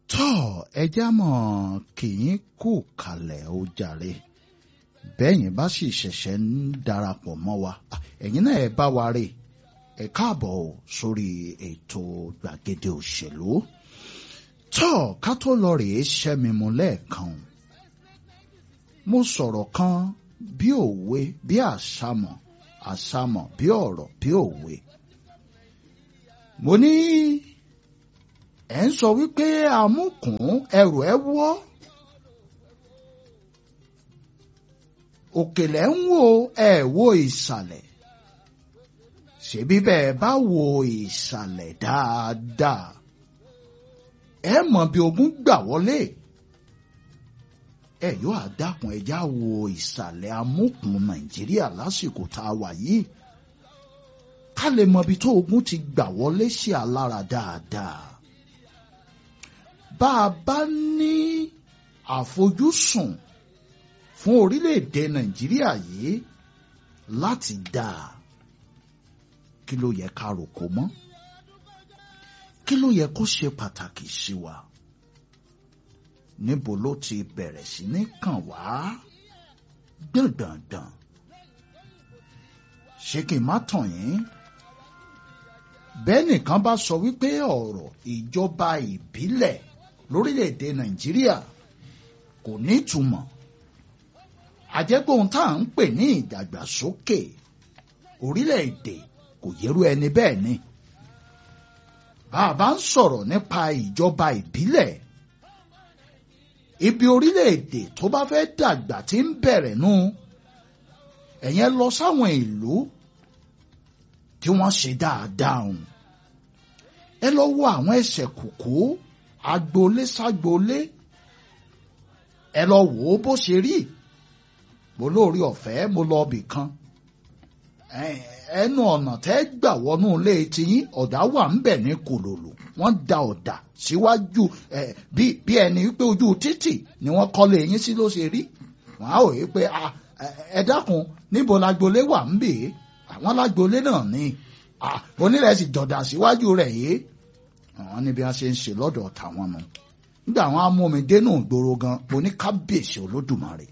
tọ́ ẹjá mọ̀ kì í kú kalẹ̀ ó jàre bẹ́yìn bá sì ṣẹ̀ṣẹ̀ ń darapọ̀ mọ́ wa ẹ̀yin náà ẹ bá wa rè ẹ káàbọ̀ sórí ètò gbàgede òṣèlú tọ́ ká tó lọ rèé ṣẹ́mi mu lẹ́ẹ̀kan mo sọ̀rọ̀ kan bí òwe bí àṣàmọ̀ àṣàmọ̀ bí ọ̀rọ̀ bí òwe mo ní ẹ̀ ń sọ wípé amúkùn ẹrù ẹ wọ́ òkèlè ń wo ẹ wo ìsàlẹ̀ ṣebí bẹ́ẹ̀ bá wo ìsàlẹ̀ dáadáa ẹ mọ̀ bí ogun gbà wọlé ẹ yóò àdàkùn ẹjá wo ìsàlẹ̀ amúkùn nàìjíríà lásìkò tá a wà yìí ká lè mọ ibi tó ogun ti gbà wọlé sí alára dáadáa bá a bá ní àfojúsùn fún orílẹ̀-èdè nàìjíríà yìí láti dáa kí ló yẹ ká rò kó mọ́ kí ló yẹ kó ṣe pàtàkì sí wa níbo ló ti bẹ̀rẹ̀ sí ní kàn wá gbọ̀ngbọ̀ngbọ̀n ṣé kí n má tàn yín bẹ́ẹ̀ nìkan bá sọ wípé ọ̀rọ̀ ìjọba ìbílẹ̀ lórílẹ̀‐èdè nàìjíríà kò ní ìtumọ̀ àjẹgbóhun tá à ń pè ní ìdàgbàsókè orílẹ̀‐èdè kò yẹrú ẹni bẹ́ẹ̀ ni bàbá ń sọ̀rọ̀ nípa ìjọba ìbílẹ̀ ibi orílẹ̀‐èdè tó bá fẹ́ dàgbà tí ń bẹ̀rẹ̀ nù ẹ̀yẹn lọ sáwọn ìlú tí wọ́n ṣe dáadáa hùn ẹ lọ wo àwọn ẹsẹ̀ kùkú agboolé ságboolé ẹ lọ wò ó bó ṣe rí mo lóore ọ̀fẹ́ mo lọ ibì kan ẹnu ọ̀nà tẹ́ gbà wọnú ilé tiyín ọ̀dà wà ń bẹ̀ ní kòlòlò wọ́n da ọ̀dà síwájú bí ẹni wípé ojú títì ni wọ́n kọ́lé yín sí ló ṣe rí wọ́n á wò ó pé ẹ dákun níbo lágboolé wà ń bèé àwọn lágboolé náà ni onílẹ̀ sì jọ̀dà síwájú rẹ̀ yìí àwọn níbi a ṣe ń ṣe lọ́dọ̀ tàwọn nu nígbà àwọn amómidénú ìgboro gan oníkábíyèsí olódùmarè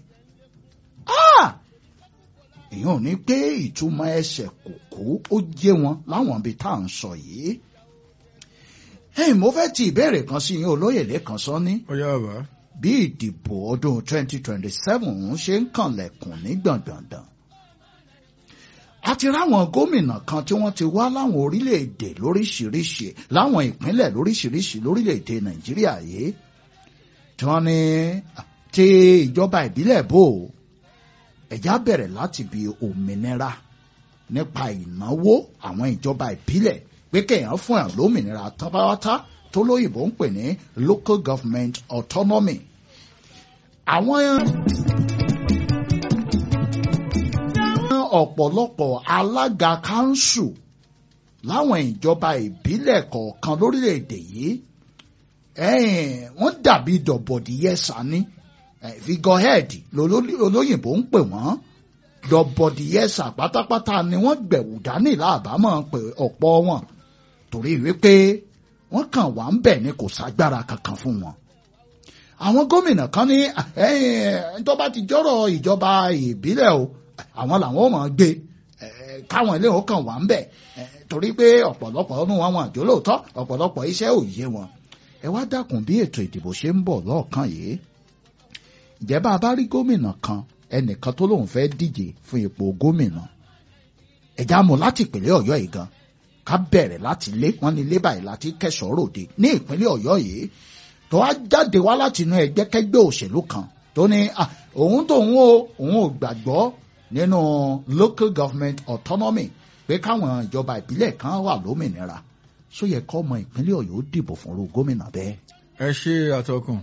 èèyàn ò ní pé ìtumọ̀ ẹsẹ̀ kòkó ó jẹ́ wọn láwọn ibi tá à ń sọ yìí ẹ̀yìn mo fẹ́ ti ìbéèrè kan sí yín olóyè lẹ́kan sọ ní ọyá bàbá bí ìdìbò ọdún 2027 ṣe ń kànlẹ̀kùn ní gbọ̀ngbọ̀ngbọ̀n a ti ráwọn gómìnà kan tí wọ́n ti wá láwọn orílẹ̀-èdè lóríṣiríṣi láwọn ìpínlẹ̀ lóríṣiríṣi lórílẹ̀-èdè nàìjíríà yìí tí wọ́n ní ti ìjọba ìbílẹ̀ bò ẹ̀já bẹ̀rẹ̀ láti bi òmìnira nípa ìnáwó àwọn ìjọba ìbílẹ̀ pé kéèyàn fún ẹ̀ lómìnira tábátá tó lóyìnbó ń pè ní local government autonomy àwọn ọ̀pọ̀lọpọ̀ alága kanṣu láwọn ìjọba ìbílẹ̀ kọ̀ọ̀kan lórílẹ̀‐èdè yìí wọ́n dàbí dọ̀bọ̀dì yẹ́sà ní figurehead lolóyìnbó ń pè wọ́n dọ̀bọ̀dì yẹ́sà pátápátá ni wọ́n gbẹ̀wù dání láàbámọ̀ pé ọ̀pọ̀ wọn torí wípé wọ́n kàn wá ń bẹ̀ ni kò ságbára kankan fún wọn àwọn gómìnà kan ní tó bá ti jọ́rọ̀ ìjọba ìbílẹ̀ o àwọn làwọn ò mọ̀ gbé káwọn ilé ò kàn wá ń bẹ̀ torí pé ọ̀pọ̀lọpọ̀ ọdún wọn wọn àjò lóòótọ́ ọ̀pọ̀lọpọ̀ iṣẹ́ ò yé wọn. ẹ wá dákun bí ètò ìdìbò ṣe ń bọ̀ lọ́ọ̀kan yìí ǹjẹ́ bá a bá rí gómìnà kan ẹnìkan tó lóun fẹ́ díje fún ipò gómìnà ẹ̀já mu láti ìpínlẹ̀ ọ̀yọ́ yìí gan ká bẹ̀rẹ̀ láti lé wọn ní ilé báyìí láti kẹsàn-án ròde ní ìpínlẹ̀ ọ̀yọ́ yìí tó wá jáde wá láti inú ẹgbẹ́kẹ́gbẹ́ òṣèlú kan tó ní òun tóun o òun ò gbàgbọ́ nínú local government autonomy pé káwọn ìjọba ìbílẹ̀ kan wà lómìnira só yẹ kọ́ ọmọ ìpínlẹ̀ ọ̀yọ́ dìbò fúnru gómìnà bẹ́ẹ̀. ẹ ṣe àtọkùn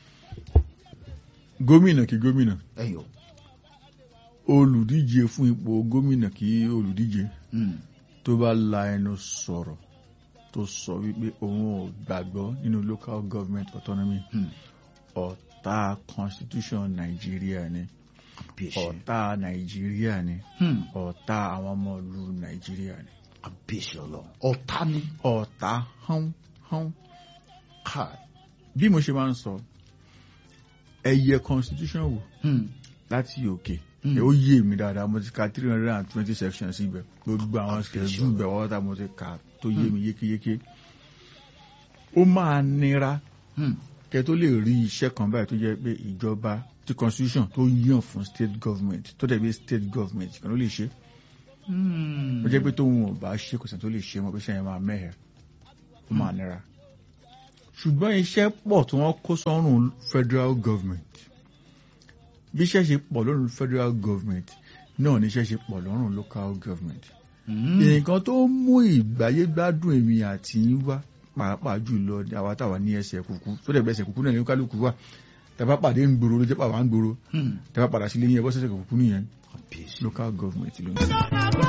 gómìnà kí gómìnà ẹyọ. olùdíje fún ipò gómìnà kí olùdíje tó bá la ẹnu sọ̀rọ̀ tó sọ wípé òun ò gbàgbọ́ nínú local government autonomy ọ̀tá constitution nàìjíríà ni ọ̀tá nàìjíríà ni ọ̀tá àwọn ọmọ ìlú nàìjíríà ni. àbíṣe ọlọ́run ọ̀tá ni ọ̀tá hán hán káì bí mo ṣe máa ń sọ ẹyẹ constitution wò Hmm. láti òkè Mm. ó yé mi dáadáa mo ti ka three hundred and twenty sections ibẹ̀ gbogbo àwọn Àfẹ́sọ̀. schedule bẹ̀ wọ́n tá mo ti kà tó yé mi yékéyéké ó máa nira Hmm. kẹ tó lè rí iṣẹ́ kan báyìí tó jẹ́ pé ìjọba ti constitution tó yàn fún state government tó dẹ̀ bí state government kan ló lè ṣe Hmm. ó jẹ́ pé tóun ò bá ṣe kò sẹ́ni tó lè ṣe mọ́ pé ṣe yẹn máa mẹ́hẹ̀ ó máa nira ṣùgbọ́n iṣẹ́ pọ̀ tí wọ́n kó sọ́rùn federal government bí iṣẹ́ ṣe pọ̀ lọ́rùn federal government náà ní iṣẹ́ ṣe pọ̀ lọ́rùn local government Hmm. nǹkan tó mú ìgbáyé gbádùn èmi àti yín wá pàápàá jùlọ ní àwa táwa ní ẹsẹ̀ kúkú tó dẹ̀ bẹ́ ẹsẹ̀ kúkú náà ní kálukú wà tẹ́bá pàdé ń gbòòrò ló jẹ́ pàwá ń gbòòrò Hmm. tẹ́bá padà sílé yín ẹ bọ́ sẹ́sẹ̀ kúkú nìyẹn Kábíyèsí. local government ló ń sọ.